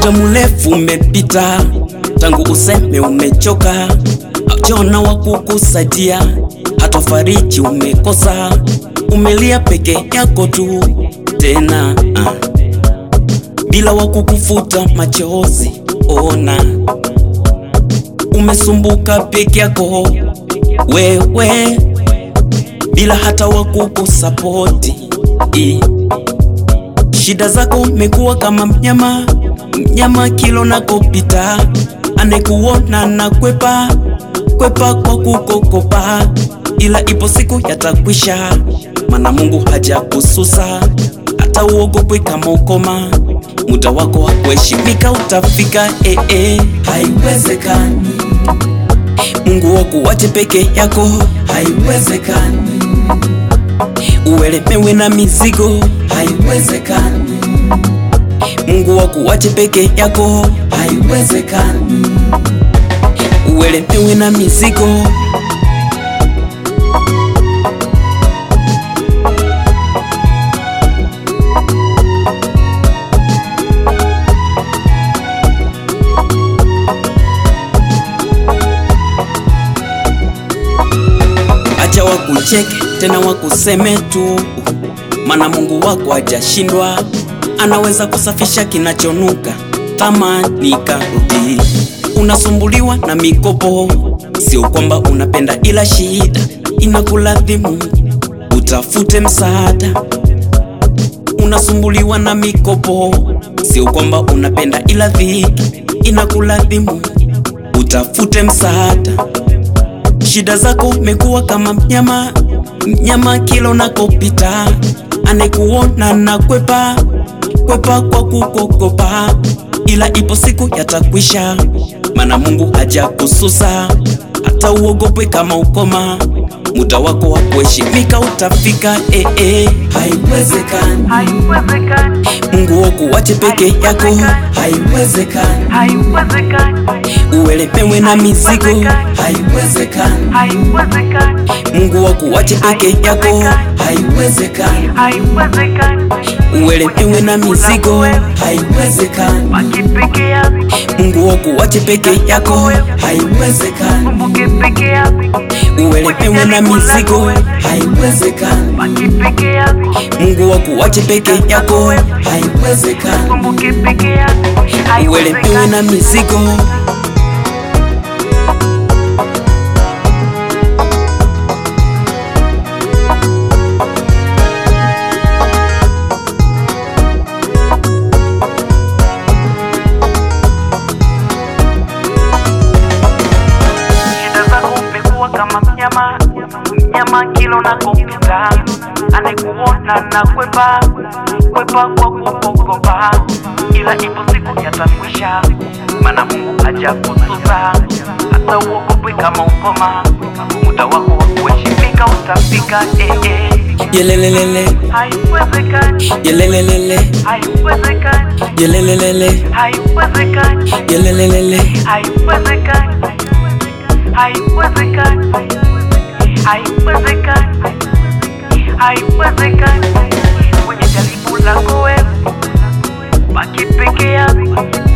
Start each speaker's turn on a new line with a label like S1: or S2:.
S1: Muda mrefu umepita tangu useme umechoka, haujaona wa kukusaidia, hata fariji umekosa, umelia peke yako tu tena ah, bila wa kukufuta machozi. Ona umesumbuka peke yako wewe, bila hata wa kukusapoti. Shida zako mekuwa kama mnyama, mnyama kilo nakopita, anekuona na kwepa kwepa kwa kukokopa, ila ipo siku yatakwisha, mana Mungu haja kususa, hata uogopwe kama ukoma, muda wako wa kuheshimika utafika. Eh, eh, haiwezekani Mungu wakuwache peke yako, haiwezekani uelemewe na mizigo, haiwezekani. Mungu wakuwache peke yako, haiwezekani. Uelemewe na mizigo. Acha wakucheke tena wakuseme tu, mana Mungu wako hajashindwa, anaweza kusafisha kinachonuka. Tamani karudi, unasumbuliwa na mikopo, sio kwamba unapenda, ila shida inakulazimu utafute msaada. Unasumbuliwa na mikopo, sio kwamba unapenda, ila dhiki inakulazimu utafute msaada. Shida zako mekuwa kama mnyama, mnyama kila unakopita, anekuona na kwepa kwepa kwa kukokopa, ila ipo siku yatakwisha, mana Mungu haja kususa, hata uogopwe kama ukoma, muda wako wa kuheshimika utafika. Eh, eh, haiwezekani
S2: Haiwezekani,
S1: Mungu wakuwache peke yako, haiwezekani
S2: haiwezekani,
S1: uelemewe na mizigo, haiwezekani
S2: haiwezekani,
S1: Mungu wakuwache peke yako, haiwezekani.
S2: haiwezekani.
S1: Uelemewe na mizigo, haiwezekani.
S2: Baki peke yako,
S1: Mungu wakuwache peke yako, haiwezekani.
S2: kumbuke peke yako,
S1: Uelemewe na mizigo, haiwezekani.
S2: baki peke yako,
S1: Mungu wakuwache peke yako, haiwezekani.
S2: kumbuke peke yako,
S1: Uelemewe na mizigo.
S2: Shida zako umekuwa kama mnyama, mnyama kila unakopita, anayekuona na kwepa kwepa kwa kukokopa, ila ipo siku yatakwisha, mana Mungu haja kususa, hata uogopwe kama ukoma, muda wako wa kuheshimika utafika. Eh, eh.
S1: Yelelelele,
S2: Haiwezekani,
S1: yelelelele,
S2: haiwezekani,
S1: yelelelele,
S2: haiwezekani,
S1: yelelelele.
S2: haiwezekani, haiwezekani, haiwezekani, haiwezekani. Kwenye jaribu lako wewe, baki peke yako,